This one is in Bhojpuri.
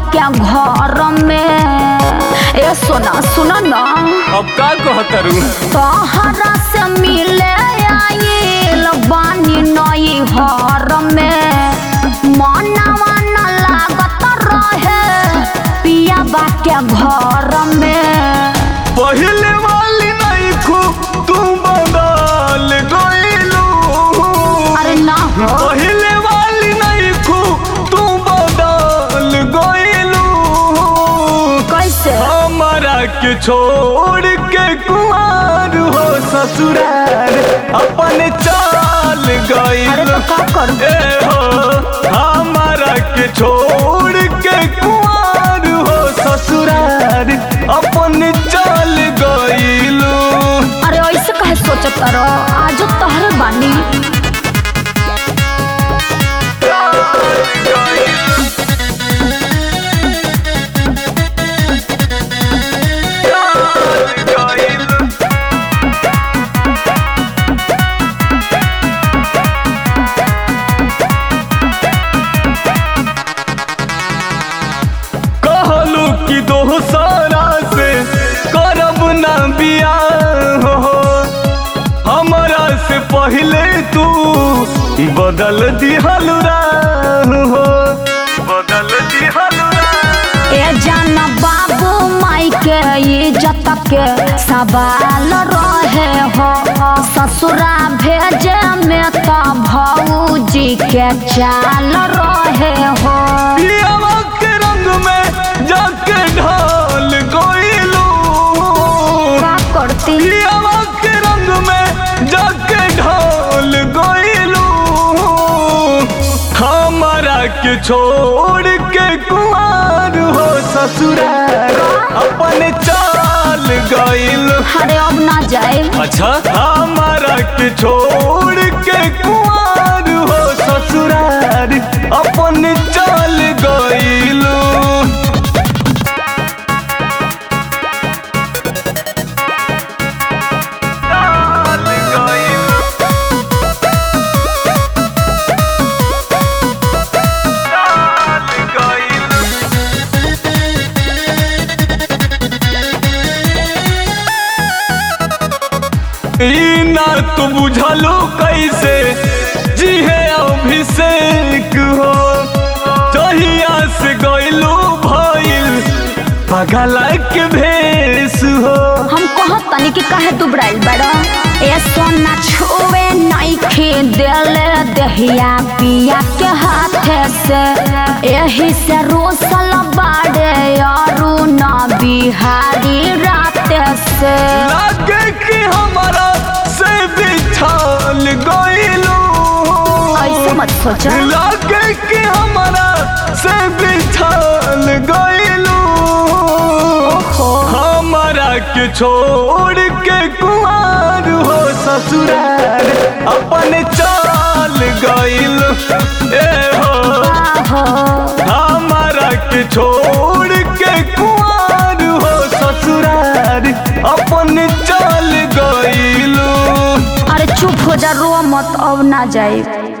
के घर में ए सोना सुन न अब का कहतरू तोहरा से मिले आइल बानी नई हर में मनवा न लागत रहे पिया बा के घर में पहले वाली नहीं खू तू बदल गईलू अरे ना हो पहले वाली नहीं खू तू बदल गईलू कैसे हमारा के छोड़ के कुमार हो ससुराल अपन चाल अरे गईल तो का करूं ए हो हमारा के छोड़ के कुमार हो ससुराल अपन चाल गईलू अरे ऐसे कहे सोचत रहो आज तोहरे बानी कहलू कि दोसारा से करब ना बियाह हो हमरा से पहले तू बदल दिहल राह हो बदल दिहल राह ए जान बाबू माई के इज्जत के सवाल रहे हो ससुरा भेजे में तो भौजी के चाल रहे हो पियावा के रंग में जाके ढाल गईलू का करती पियावा के रंग में जाके ढाल गईलू हमारा के छोड़ के कुमार हो ससुराल अपन चाल गईल अरे अब ना जाए अच्छा हमारा के छोड़ के कुमार हो ससुराल अपन चाल गईलू चाल गईलू चाल गईलू ई ना तू बुझलो कैसे जी है अभिषेक हो जहिया से गइलो भइल पगला के भेस हो हम कहत तनी कि काहे दुबराइल बड़ा ए सोना छुए नहीं खे देले दहिया पिया के हाथे से एही से रोसल बाड़े यारू ना बिहारी राते से लागे कि हमारा से बिछाल गइलो ऐसे मत सोचा लागे कि हमारा से बिछाल गइलो ओहो हमारा के छोड़ के कुमार हो ससुराल अपन चाल गइल ए हो आहो हमारा के छोड़ के कुमार हो ससुराल अपन चाल गइल अरे चुप हो जा रो मत अब ना जाए